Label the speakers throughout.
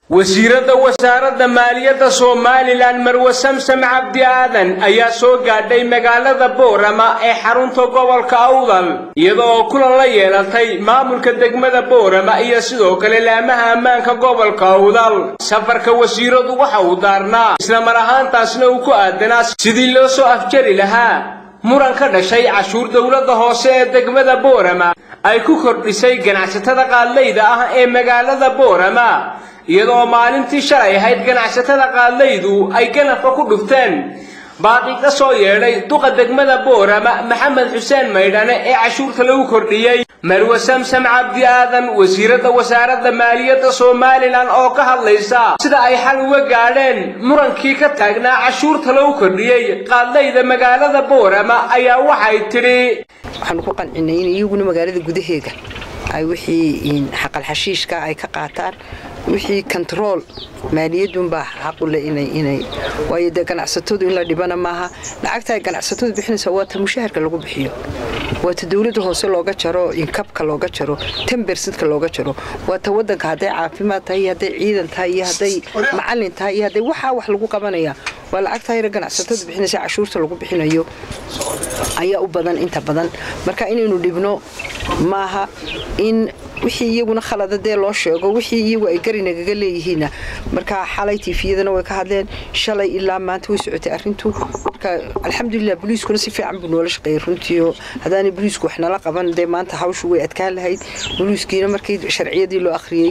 Speaker 1: wasiiradda wasaaradda maaliyadda somalilan marwe samsam cabdi aadan ayaa soo gaadhay magaalada boorama ee xarunta gobolka awdal iyada oo kulan la yeelatay maamulka degmada boorama iyo sidoo kale laamaha ammaanka gobolka awdal safarka wasiiradu waxa uu daarnaa isla mar ahaantaasna uu ku aadanaa sidii loo soo afjari lahaa muran ka dhashay cashuur dowladda hoose ee degmada boorama ay ku kordhisay ganacsatada qaadlayda ah ee magaalada boorama iyadoo maalintii shalay ahayd ganacsatada qaadlaydu ay ganafka ku dhufteen baaqi ka soo yeedhay duqa degmada boorama maxamed xuseen maydhane ee cashuurta lagu kordhiyey marwe samsam cabdi aadan wasiiradda wasaaradda maaliyadda somalilan oo ka hadlaysa sida ay xal uga gaadheen murankii ka taagnaa cashuurta lagu kordhiyey qaadlayda magaalada boorama ayaa waxay tidhi
Speaker 2: waxaanu ku qancinay in iyaguna magaalada gudaheega ay wixii xaqalxashiishka ay ka qaataan wixii kontarool maaliyadunbaa xaqule inay waayo dee ganacsatadu in la dhibana maaha lacagta ay ganacsatadu bixinaysa waa ta mushaharka lagu bixiyo waa ta dowladda hoose looga jaro inkabka looga jaro tembersidka looga jaro waa ta wadanka hadday caafimaad tahay iyo hadday ciidan tahay iyo hadday macalin tahay iyo hadday waxaa wax lagu qabanaya waa lacagta yara ganacsatadu bixinaysa cashuurta lagu bixinayo ayaa u badan inta badan marka inaynu dhibno maaha in wixii iyaguna khalada dee loo sheego wixii iyagu ay garinagaga leeyihiinna marka xalay tiifiyadana way ka hadleen shalay ilaa maanta way socotay arrintu marka alxamdulilah boliiskuna si fiican buu noola shaqeeyay runtiio haddaanay boliisku wax nala qaban dee maanta hawshu way adkaan lahayd boliiskiina markii sharciyadii loo akhriyey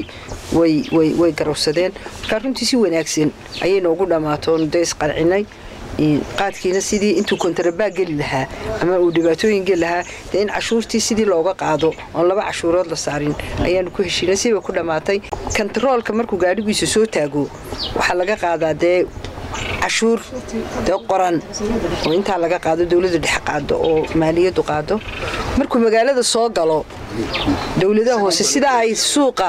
Speaker 2: way garowsadeen marka runtii si wanaagsan ayay noogu dhammaatoon dee isqancinay qaadkiina sidii intuu kontarabaa geli lahaa ama uu dhibaatooyin geli lahaa dee in cashuurtii sidii looga qaado oon laba cashuurood la saarin ayaanu ku heshiinay siba ku dhammaatay kontaroolka markuu gaadhigiisa soo taago waxaa laga qaadaa dee cashuur dee qoran oo intaa laga qaado dowladda dhex qaado oo maaliyaddu qaado markuu magaalada soo galo dowladaha hoose sidaa ay suuqa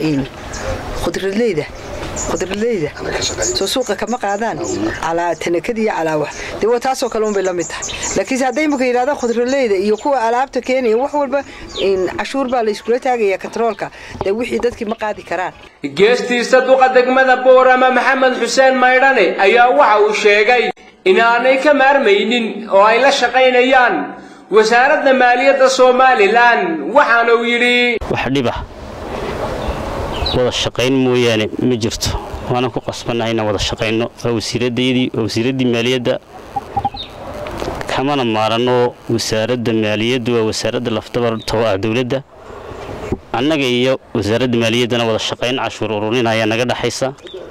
Speaker 2: khudradleyda khudradleyda soo suuqa kama qaadaan calaa tanakada iyo calaa wax dee waa taasoo kale unbay la mid tahay laakiinse hadday imaka yidhahdaan khudradleyda iyo kuwa alaabta keenaya wax walba cashuur baa la iskula taagaya katroolka dee wixii dadkii ma qaadi karaan
Speaker 1: geestiisa duqa degmada boorama maxamed xuseen maydhane ayaa waxa uu sheegay inaanay ka maarmaynin oo ay la shaqaynayaan wasaaradda maaliyadda somalilan waxaana uu yidhi
Speaker 3: wax dhibah wada shaqayn mooyaane ma jirto waanan ku qasbannahay inaan wada shaqayno waa wasiiraddayadii waa wasiiraddii maaliyadda kamana maaranoo wasaaradda maaliyaddu waa wasaaradda lafdabarto ah dowladda annaga iyo wasaaradda maaliyaddana wada shaqayn cashuur ururin ayaa naga dhaxaysa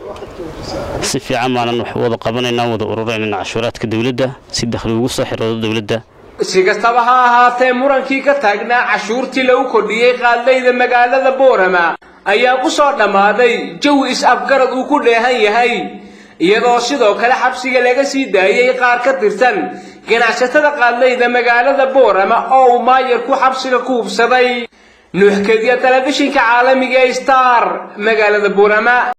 Speaker 3: si fiican baanan wax wada qabanaynaa wada ururaynana cashuuraadka dowladda si dakhli ugu soo xiroodo dowladda
Speaker 1: si kastaba ha ahaatee murankii ka taagnaa cashuurtii lagu kordhiyey qaadlayda magaalada boorama ayaa ku soo dhammaaday jawi is-afgarad uu ku dheehan yahay iyadoo sidoo kale xabsiga laga sii daayey qaar ka tirsan ganacsatada qaadlayda magaalada boorama oo uu maayarku xabsiga ku hubsaday nuuxkadiya telefishinka caalamiga star magaalada boorama